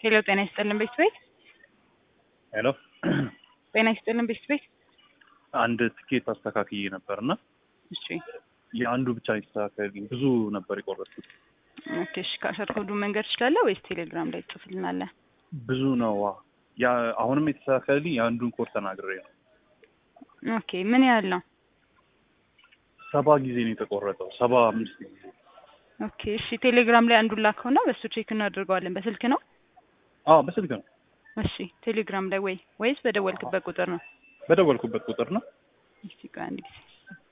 ሄሎ ጤና ይስጥልን ቤት ቤት ሄሎ ጤና ይስጥልን ቤት ቤት አንድ ትኬት አስተካክዬ ነበር እና እሺ የአንዱ ብቻ ይስተካከልልኝ። ብዙ ነበር የቆረጥኩት። ኦኬ እሺ ከአስር ኮዱ መንገድ ትችላለህ ወይስ ቴሌግራም ላይ ትጽፍልናለህ? ብዙ ነው። ያ አሁንም የተስተካከልልኝ የአንዱን ኮድ ተናግሬ ነው። ኦኬ ምን ያህል ነው? ሰባ ጊዜ ነው የተቆረጠው። ሰባ አምስት ጊዜ ኦኬ እሺ ቴሌግራም ላይ አንዱን ላከውና በሱ ቼክ እናደርገዋለን። በስልክ ነው? አዎ በስልክ ነው። እሺ ቴሌግራም ላይ ወይ ወይስ በደወልክበት ቁጥር ነው? በደወልኩበት ቁጥር ነው። እስቲ ቆይ አንድ ጊዜ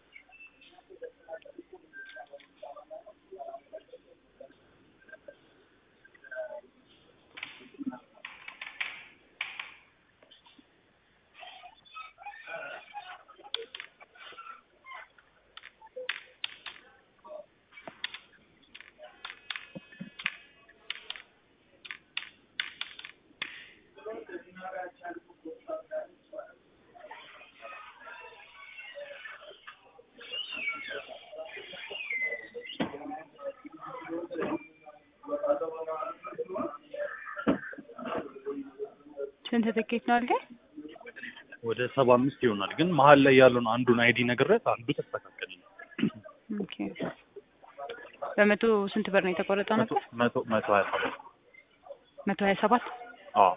ስንት ትኬት ነው አልከኝ? ወደ ሰባ አምስት ይሆናል። ግን መሀል ላይ ያለውን አንዱን አይዲ ነግሬት አንዱ ተስተካከል። ኦኬ በመቶ ስንት ብር ነው የተቆረጠው መቶ ነበር? መቶ መቶ ሀያ ሰባት መቶ ሀያ ሰባት አዎ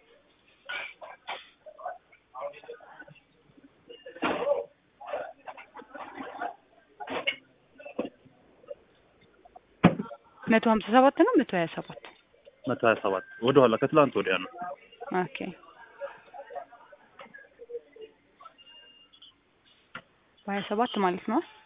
መቶ ሀምሳ ሰባት ነው መቶ ሀያ ሰባት መቶ ሀያ ሰባት ወደኋላ ከትላንት ወዲያ ነው። ኦኬ በሀያ ሰባት ማለት ነው